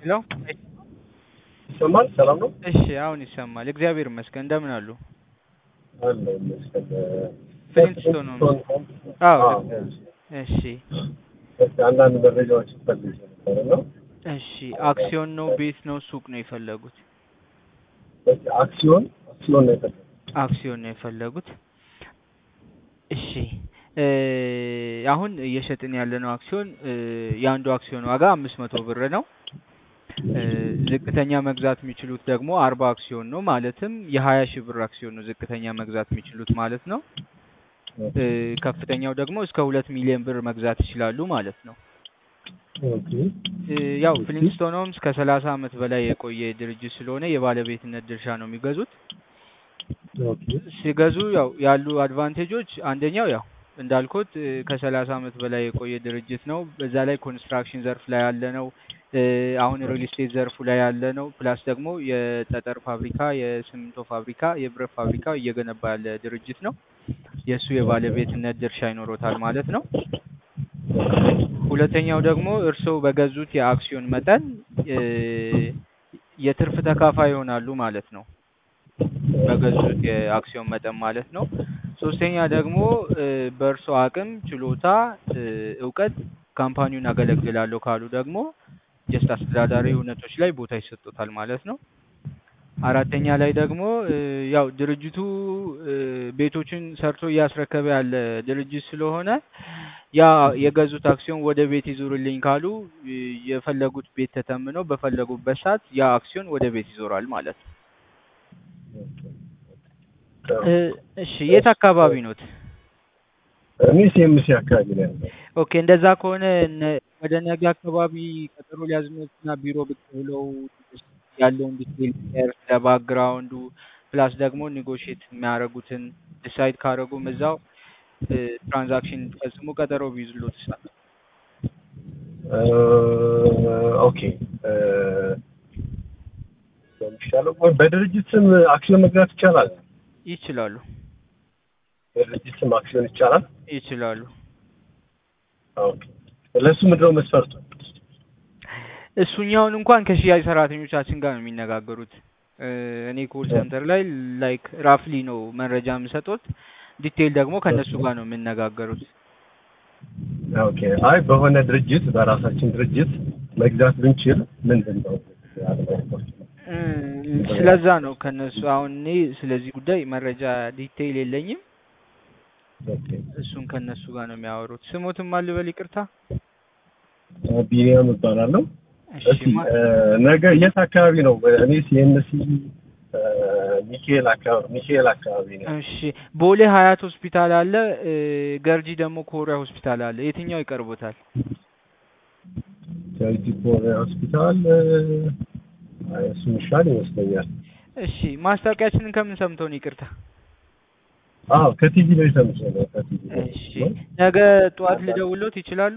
ሄሎ ይሰማል? ሰላም ነው? እሺ አሁን ይሰማል። እግዚአብሔር ይመስገን። እንደምን አሉ? አለ ይመስገን። ፍሊንትስቶን ነው። አዎ ልክ ነህ። እሺ እስኪ አንዳንድ መረጃዎች ፈልግ ነበር ነው። እሺ አክሲዮን ነው ቤት ነው ሱቅ ነው የፈለጉት? እስኪ አክሲዮን አክሲዮን ነው የፈለጉት። አክሲዮን ነው የፈለጉት። እሺ እ አሁን እየሸጥን ያለነው አክሲዮን እ የአንዱ አክሲዮን ዋጋ አምስት መቶ ብር ነው። እ ዝቅተኛ መግዛት የሚችሉት ደግሞ አርባ አክሲዮን ነው። ማለትም የሀያ ሺህ ብር አክሲዮን ነው ዝቅተኛ መግዛት የሚችሉት ማለት ነው። እ ከፍተኛው ደግሞ እስከ ሁለት ሚሊዮን ብር መግዛት ይችላሉ ማለት ነው። ኦኬ እ ያው ፍሊንስቶን ሆምስ ከሰላሳ ዓመት በላይ የቆየ ድርጅት ስለሆነ የባለቤትነት ድርሻ ነው የሚገዙት። ኦኬ ሲገዙ ያው ያሉ አድቫንቴጆች አንደኛው ያው እንዳልኩት እ ከሰላሳ ዓመት በላይ የቆየ ድርጅት ነው። በዛ ላይ ኮንስትራክሽን ዘርፍ ላይ ያለ ነው። እ አሁን ሪል ስቴት ዘርፉ ላይ ያለ ነው። ፕላስ ደግሞ የጠጠር ፋብሪካ፣ የሲሚንቶ ፋብሪካ፣ የብረት ፋብሪካ እየገነባ ያለ ድርጅት ነው። የእሱ የባለቤትነት ድርሻ ይኖሮታል ማለት ነው። ሁለተኛው ደግሞ እርስዎ በገዙት የአክሲዮን መጠን እ የትርፍ ተካፋይ ይሆናሉ ማለት ነው። በገዙት የአክሲዮን መጠን ማለት ነው። ሶስተኛ ደግሞ እ በእርስዎ አቅም፣ ችሎታ፣ እ እውቀት ካምፓኒውን አገለግላለሁ ካሉ ደግሞ ጀስት አስተዳዳሪ እውነቶች ላይ ቦታ ይሰጡታል ማለት ነው። አራተኛ ላይ ደግሞ እ ያው ድርጅቱ እ ቤቶችን ሰርቶ እያስረከበ ያለ ድርጅት ስለሆነ ያ የገዙት አክሲዮን ወደ ቤት ይዞርልኝ ካሉ እ የፈለጉት ቤት ተተምነው በፈለጉበት ሰዓት ያ አክሲዮን ወደ ቤት ይዞራል ማለት ነው። እ እሺ የት አካባቢ ኖት? እኔ ሲኤምሲ አካባቢ ነው ያለው። ኦኬ እንደዛ ከሆነ ነ- ወደ ነገ አካባቢ ቀጠሮ ሊያዝኖትና ቢሮ ብቅ ብለው ያለውን ዲቴል ሼር ስለ ባክግራውንዱ ፕላስ ደግሞ ኔጎሽት የሚያደርጉትን ዲሳይድ ካደረጉም እዛው እ ትራንዛክሽን ፈጽሞ ቀጠሮ ቢይዙሎት ይችላል። እ ኦኬ እ የሚሻለው ወይ በድርጅት ስም አክሲዮን መግዛት ይቻላል? ይችላሉ በድርጅት ስም አክሲዮን ይቻላል? ይችላሉ። ኦኬ ለሱ ምንድነው መስፈርቱ? እሱኛውን እንኳን ከሽያጭ ሰራተኞቻችን ጋር ነው የሚነጋገሩት። እ እኔ ኮል ሴንተር ላይ ላይክ ራፍሊ ነው መረጃ የምሰጡት። ዲቴይል ደግሞ ከእነሱ ጋር ነው የምነጋገሩት። ኦኬ አይ በሆነ ድርጅት በራሳችን ድርጅት መግዛት ብንችል ምንድን ነው ያለው መስፈርቱ? እ ስለዛ ነው ከእነሱ አሁን እኔ ስለዚህ ጉዳይ መረጃ ዲቴይል የለኝም። ኦኬ እሱን ከእነሱ ጋር ነው የሚያወሩት። ስሞትም አልበል ይቅርታ። ቢኒያም እባላለሁ። እሺ እስኪ ማ- እ ነገ የት አካባቢ ነው? እኔ ሲኤምሲ ሚካኤል አካባቢ ሚካኤል አካባቢ ነው። እሺ ቦሌ ሀያት ሆስፒታል አለ። እ ገርጂ ደግሞ ኮሪያ ሆስፒታል አለ። የትኛው ይቀርቦታል? ቸልሲ ኮሪያ ሆስፒታል እ አይ እሱ ይሻል ይመስለኛል። እሺ ማስታወቂያችንን ከምን ሰምተው ነው? ይቅርታ። አዎ ከቲቪ ላይ ሰምቼ ነው። ከቲቪ ላይ እሺ ነገ ጠዋት ልደውሎት ይችላሉ?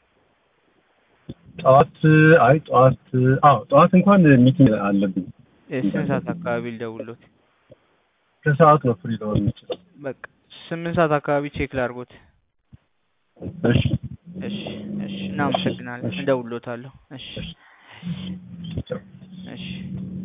ጠዋት አይ ጠዋት አዎ ጠዋት እንኳን ሚቲንግ አለብኝ። እ ስንት ሰዓት አካባቢ ልደውሎት? ከሰዓት ነው ፍሪ ልሆን የምችለው። በቃ ስምንት ሰዓት አካባቢ ቼክ ላድርጎት። እሺ እሺ እሺ እናመሰግናለን። እደውልሎታለሁ። እሺ ቻው። እሺ